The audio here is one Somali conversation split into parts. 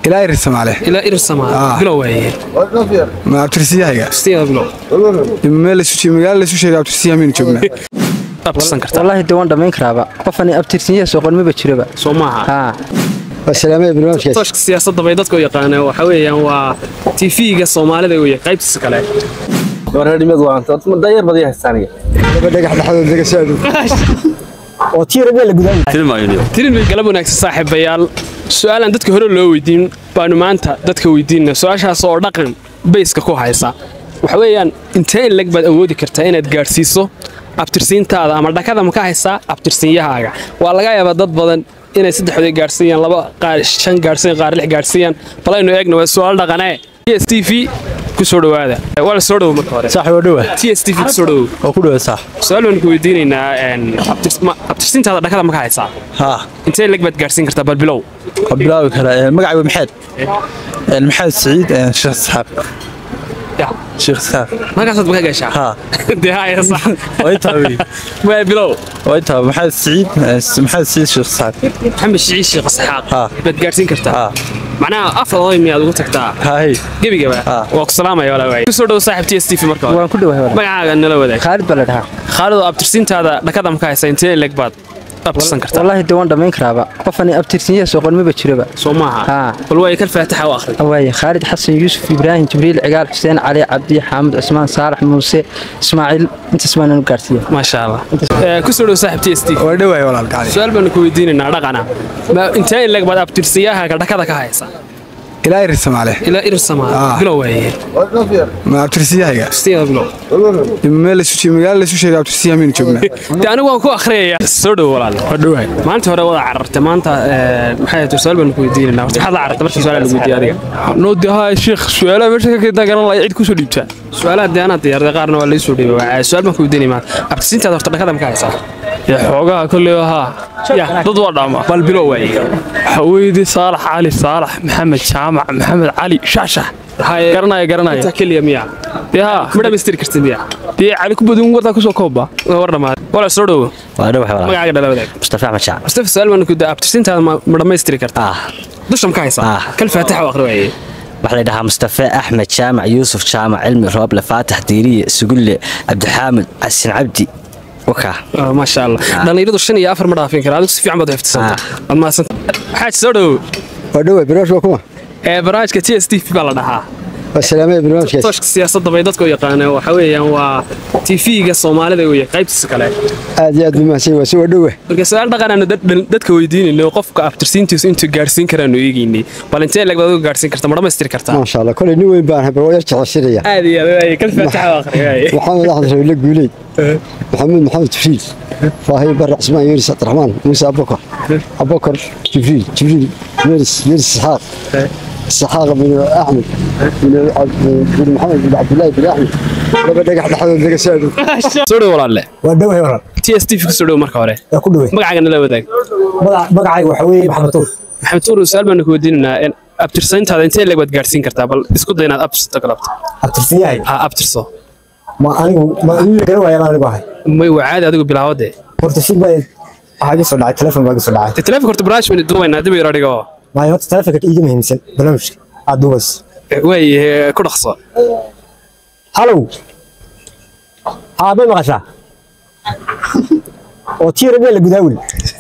ilaa irir soomaale ilaa irir soomaale bilow waaye ma abtirsiyahayga abtirsinyada bilow meel laysu magaalo laysu sheegay abtirsiyaha miynu joognaa abtirsan kartaa wallaahi de waan dhammayn karaaba qofani abtirsinyaha soo qormaba jiraba soo maaha haa wasalaamada barnaamijkaas tooshka siyaasadda bay dadku yaqaaneen waxa weeyaan waa tv-ga soomaalida weeye qaybtiisa kale wareernimadu waa dayar badiya haystaaniga laba dhagax dhexdooda laga soo adhow oo tiira meel la gudaa tirin bay galab wanaagsan saaxiibayaal su-aalaan dadka hore loo weydiin baanu maanta dadka weydiinna su-aashaas oo dhaqan bayska ku haysa waxa weeyaan intee in leg baad awoodi kartaa inaad gaadhsiiso abtirsiintaada ama dhakada ma ka haysaa abtirsiinyahaaga waa laga yaabaa dad badan inay saddexdood gaadhsiiyaan laba qaar shan gaadhsiiyaan qaar lix gaadhsiiyaan balaynu eegna waa su-aal dhaqanee t s t v ku soo dhowaada waa la soo dhowo marka hore saaxib waa dhowa t s t v ku soo dhowow oo ku dhowa saax su-aal baanu ku weydiinaynaa abtirs- ma- abtirsiintaada dhakada ma ka haysaa haa intee leg baad gaadhsiin kartaa bal bilow waa bilaabi karaa magacayga maxamed maxamed saciid sheekh isxaaq sheekh isxaaq markaasaad ma ka gashaa haa dee haya sax waa intaa wey waa bilow waa intaa maxamed saciid maxamed saciid sheekh isxaaq maxamed shiciid sheekh isxaaq Haa. baad gaadhsiin kartaa haa macnaha afar oday miyaad ugu tagtaa haay gebigaba Haa. waa ku salaamaya walaa waay kusoo dhow saaxib t s t v marka hore waan ku dhowahay walaal. magacaaga nala wadaag khaalid baa la dhahaa khaalidoo abtirsiintaada dhakada ma ka haysa intee leg baad abtirsan kartaa wallaahi de waan dhammayn karaaba qofani abtirsinyaha soo qormaba jiraba soo maaha Haa. bal waay kal faataxa u akhri waaye khaalid xasan yuusuf ibraahim jibriil cigaal xuseen cali cabdi xaamud cismaan saalax muuse ismaaciil intaas baan u gaarsiiya maasha allah Eh, kusoo dhow saaxib t s t v waa dhowahay walaal gacali su-aal baanu ku weydiinaynaa dhaqana ma intee in leg baad abtirsiyahaaga dhakada ka haysa ilaa irir soomaale ilaa irir soomaale Haa. bilow waaye ma abtirsiyahayga abtirsiyada bilow meel laysu magaalo laysu sheegay abtirsiyaha miynu joognaa de anigu waan ku akhriyaya soo dhow walaal waa dhowahay maalinta hore wada carartay maanta eh, maxay ahayd su-aal baanu ku weydiinaynaa horta maxaad la carartay markii su-aal lagu weydiiyey adiga noodi haa sheekh su-aalaha meesha ka keenta garan laya cid kusoo dhiibtaa su-aalaha dee anaa diyaarday qaarna waa laii soo dhiibay waa su-aal baan ku weydiinay maanta abtisintaada horta dhakada ma ka haysaa yaa xoogaha kolley haa Ya. dad waa dhaama bal bilow waaye haweydi saalax cali saalax maxamed jaamac maxamed cali shaashax Haye, garanaya garanaya intaa keliya miya dee haa ma dhammaystiri kartid miya dee cali ku badin wartaa kusoo koobba waa war dhamaaday wala soo dhowo waa dhow walaal magacaaga dhala wadaag mustafa axmed shacab mustafa su-aal baan ku daa abtirsintaada ma ma dhammaystiri kartaa ah dusha ma ka haysaa Ah. kal faataxa u akhri waaye waxaa la dhahaa mustafa axmed jaamac yuusuf jaamac cilmi rooble faatax diiriye sugulle cabdixaamid xasan cabdi wakaa Ah, maasha allah dhallinyaradu shan iyo afar ma dhaafin kara adigu si fiican baad u xifdisanta waad mahadsanta xaaj soo dhowo waa dhowa barnaamij waa kuma ee barnaamijka t s t v baa la dhahaa wasalaamada barnaamijkaas tooshka siyaasadda bay dadku yaqaaneen waxa weeyaan waa tv-ga soomaalida weeye qaybtiisa kale aad iyo aad buu mahadsan yahay waa si waa dhowa marka su-aal dhaqanaanu dadka weydiinayno oo qofka abtirsiintiisu intuu gaadhsiin karaanu eegaynay bal intee leg baad uga gaadhsiin karta ma dhammaystiri kartaa maasha allah koley nin weyn baan habar waa yar jeceshinaya aad iyo aad waaye kal faataxa u akhri waaye maxamed axmed rabiile guuleyd maxamuud maxamed jibriil faahiye bare cismaan yunis cabdiraxmaan muuse abubakar abubakar jibriil jibriil yeris yeris isxaaq isxaaq bin axmed bin bin maxamed bin cabdullaahi bin axmed laba dhagax dhexdooda laga soo adhow soo dhow walaalle waa dhowahay walaal t s t v ku soo dhow marka hore waa ku dhoway magacaaga nala wadaag Magac- magacayga waxaa weeye maxamed tuur maxamed tuur su-aal baanu ku weydiinaynaa in abtirsayntaada intee leg baad gaadhsiin kartaa bal isku day inaad abtirsato galabta abtirsiyahay ha abtirso ma anigu ma anigu garan waayaan anigu ahay may waa caadi adigu bilaawade horta shil baa waxaa iga soo dhacay telefoon baa iga soo dhacay de telefonka horta barnaamij baynu duubaynaa dib yar adhigo maayo horta telefoonka iiga muhiimsan barnaamijka aad duubayso waaye ku dhaqso halow haa may maqashaa oo tiira meel la gudaa weli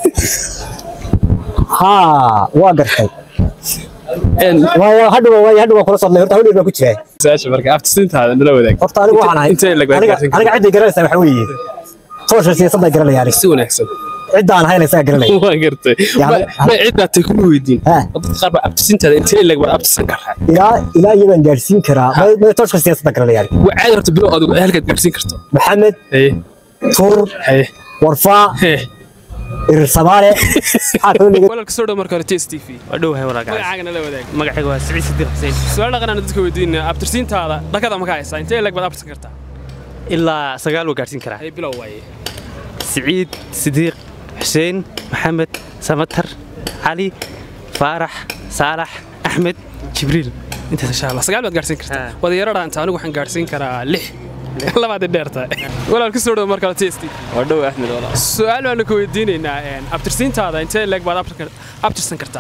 haa waa gartay waayo hadhow waayo hadhow waan kula sodnay horta hawdheer baan ku jiraa su-aasha marka abtirsiintaada nala wadaag horta anigu waxaan ahay intee leg baad aniga gaadhsiin aniga cidday garanaysaa waxaa weeye toosha siyaasadda garanaya aniga si wanaagsan ciddaan hayna isaga garanaya waa gartay Yaa- ma cid baad tay kuma weydiin Ha. dadka qaar baa abtirsiintaada intee leg baad abtirsan karaa ilaa ilaa iyadaan gaadhsiin karaa may may tooshka siyaasadda garanaya aniga waa caadi horta bilow adigu halkaad gaadhsiin karto maxamed haye tuur haye warfaa hee irir samaale maxaa kaloo naga walaalka soo dhow marka hore t s t v waa dhowahay walaal magacaaga nala wadaag magacayga waa siciid sidiiq xuseen su-aal dhaqanaanu dadka weydiinaa abtirsiintaada dhakada ma ka haysaa intee leg baad abtirsan kartaa ilaa sagaal waa gaadhsiin karaa haye bilow waaye siciid sidiiq xuseen maxamed samatar cali faarax saalax axmed jibriil intaas insha allah sagaal baad gaadhsiin kartaa Ha. wadayaro dhaanta anigu waxaan gaadhsiin karaa lix labaad dheerta walaal ku soo dhow markale t s t waa dhow axmed walaal su-aal baanu ku weydiinaynaa een, abtirsiintaada intee leeg baad abtirka- abtirsan kartaa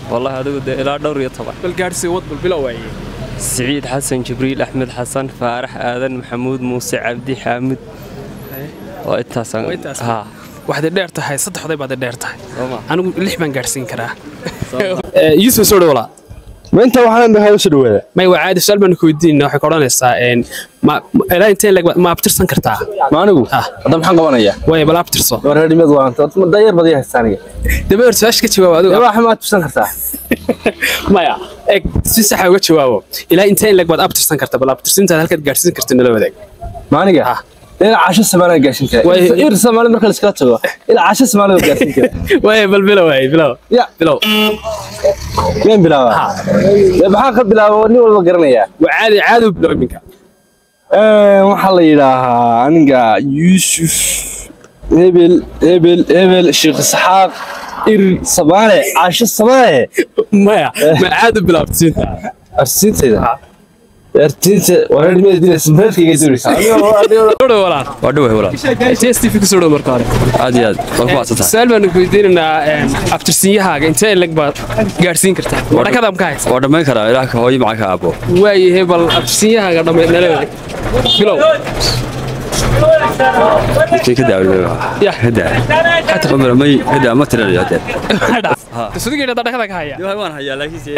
والله adigu de ilaa dhowr iyo toban bal gaadhsii wad bal bilow waaye siciid xasan jibriil axmed xasan faarax aadan maxamuud muuse cabdi xaamud waa intaasaan Waa intaas. haa waxaad dheer tahay saddexday baad dheer tahay Sooma. anigu lix baan gaadhsiin karaa Eh, yuusuf soo dhawolaa ma inta waxaan dhahay u soo dhawaada may waa caadi su-aal baan ku weydiinna waxay ka odhanaysaa een, ma- ma- ilaa intee leg ma abtirsan kartaa ma anigu Ah. hadda maxaan qabanayaa waay bal abtirso war reerimeed waanta dayar badi haystaa aniga daba hor su-aasha ka jawaab adigu wax ma tusan kartaa maya eg si saxa uga jawaabo ilaa intee leg baad abtirsan kartaa bal abtirsintaad halkaad gaadhsiin karta nala wadaag ma aniga Ah. ilaa casho samaanaa gaarsiin kara Way- ir soomaali marka laiskala tago ilaa casho samaanaa gaarsiin kara waay bal bilow waay bilow ya bilow meen bilaabaa dee maxaan ka bilaaba nin walba garanayaa waa caadi caadi u bilow iminka Ee, waxaa la yidhaahaa aniga yuusuf hebel hebel hebel sheekh isxaaq ir samaane casho samaane maya ma caadi u bilow abtirsinta arsiintayda arsiinta wareerimeed sinbeedkayga doonaysaa soo dhawo walaal waa dhowey walaal tstv ku soo dhawo marka hore aad iyo aad waa ku maadsantahay su-aal baan ku weydiinaynaa een, abtirsiyahaaga intee leg baad gaadhsiin kartaa wadhakadaam ka haysa waa dhammayn karaa ilaah ka hooyo maca ka aabbo waayahay bal abtirsiyahaaga dhammayd nala wadaag bilow kii ka daaway Ya. ka daa umar may ka daa ma tiranayo hadee sudigeeda dhakada ka haya waan hayaa laakiin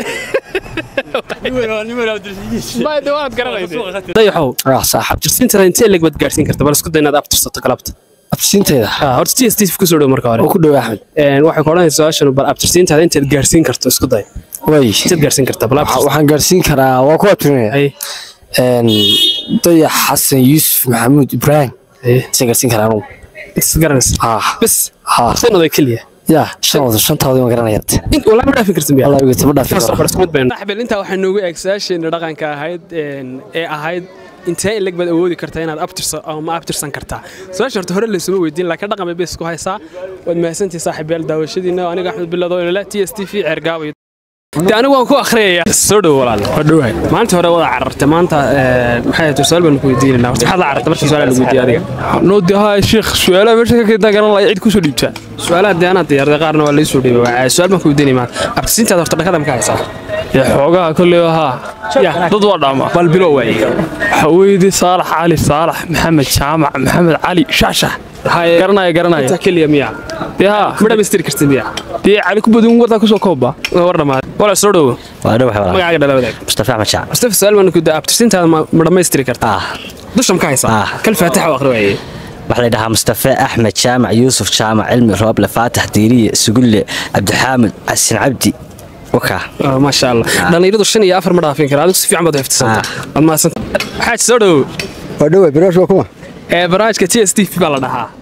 ma de waad garanaysa dayaxow abtirsiintada intee leg baad gaadhsiin kartaa bal isku day inaad abtirsato galabta absiintayda Ah, horta t s t ku soo dhawo marka hore oo ku dhow axmed Een, waxay ku odhanaysaa su-aashan bal abtirsiintaada intaad gaadhsiin karto isku day way intaad gaadhsiin kartaa bal Waxa- abtirsi waxaan gaarsiin karaa waa ku abtirinaya Ay, dayax xasan yuusuf maxamuud ibraahim ay, isaan gaarsiin karaa anugu is garanaysa ah bas ah shan oday keliya ya shan wada shantaada waan garanayaa in walaa ma dhaafin kartin biya wallahi wigata ma dhaafi karo xabel intaa waxaa noogu eeg su-aasheena dhaqanka ahayd een, ee ahayd intee in leg baad awoodi kartaa inaad abtirso ama abtirsan kartaa su-aasha horta hore laysuma weydiin laakiin dhaqan bay bes ku haysaa waad mahadsantihi saaxiibayaal daawashadiina aniga axmed bilado inala t s t v ceergaabo iyo de anigu waan ku akhriyaya soo dhow walaal waa dhowahay maalinta hore wada carartay maanta ee, maxay ahayd su-aal baan ku weydiinayna horta maxaad la carartay markii su-aal lagu weydiiyey adiga noodi haa sheekh su-aalaha meesha ka keenta garan lahay cid kusoo dhiibtaa su-aalaha dee anaa diyaarday qaarna waa laysoo dhiibay waa su-aal baan ku weydiinay maanta abtirsiintaada horta dhakada ma ka haysaa ee xoogaha kolley haa dad waa dhaama bal bilow waaye waxaa weydi saalax cali saalax maxamed jaamac maxamed cali shaashax Haye, garanaya garanaya intaa keliya miya dee haa ma dhammaystiri kartid miya dee cali ku badin wartaa kusoo koobba waa war dhammaad wala soo dhowo waa dhowahay walaal magacaaga dhala wadaag mustafa axmed shaac mustafa su-aal baan ku daa abtirsiintaada ma ma dhammaystiri kartaa ah dusha ma ka haysaa Ah. kal faataxa u akhri waaye waxaa la yidhahaa mustafe axmed jaamac yuusuf jaamac cilmi rooble faatax diiriye sugulle cabdixaamid xasin cabdi wakaa Ah, maasha allah dhallinyaradu shan iyo afar ma dhaafin kara adigu si fiican baad u xifdisanta waad mahadsanta xaaj soo dhowo waa dhowaa barnaamij waa kuma ee barnaamijka t s t v baa la dhahaa